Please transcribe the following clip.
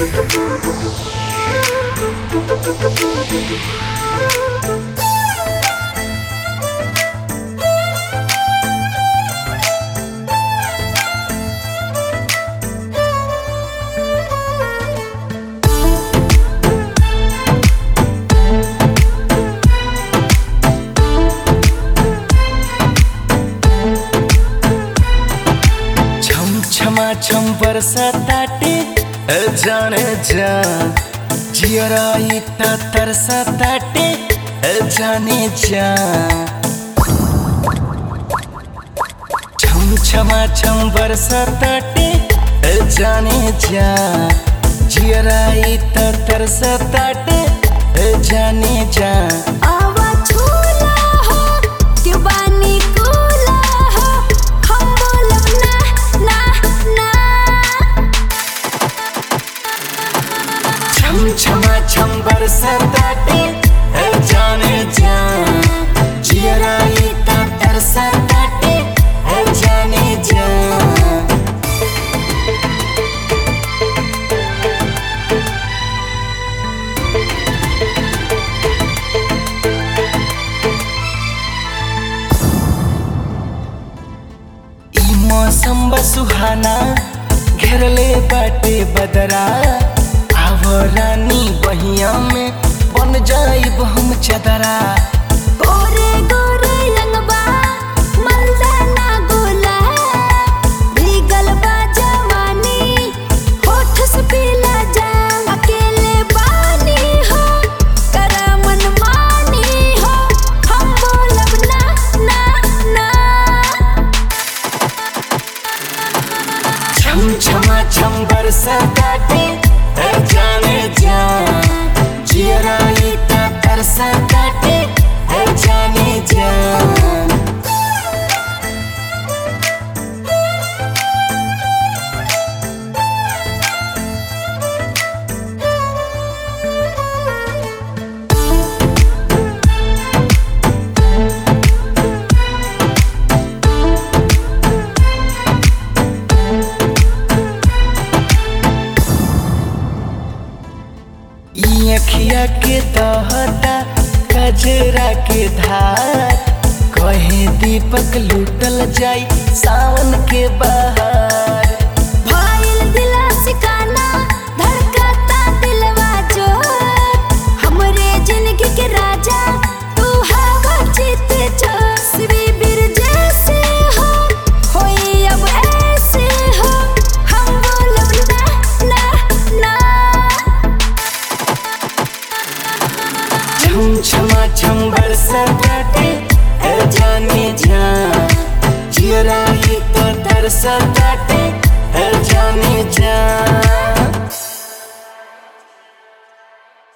छम छमा छम बरसाताटे जाने जा जियराई त तरसाताटे जाने जा छम छमा छम बरसाताटे जाने जा जियराई त तरसाताटे जाने जा आवा झूला हो कि बानी कूला हो हम बोलब ना ना ना छम छमा छम बरसाताटे जाने जा जियराई त तरसाताटे जाने जा ई मौसम बा सुहाना घेरले बाटे बदरा आव रानी बहिया में बन जाइब हम चदरा गोरे गोरे लंगबा मलदाना गोला भीगल बा जवानी होठ से पीला जा अकेले बानी हो कर मनमानी हो हम बोलब ना ना ना छम छमा छम बरसाताटे जाने जा जियराई त तरसाताटे जाने जा ई अखिया के दहता कजरा के धार कहे दीपक लूटल जाई सावन के बहार भाईल दिला सिकाना धड़कता दिलवा जो हमरे जिंदगी के राजा तू हवा जीत जो शिवी बीर जैसे हो होई अब ऐसे हो हम बोलब ना ना ना छम छमा छम बरसाताटे जाने जा जियराई तो तरसाताटे जाने जा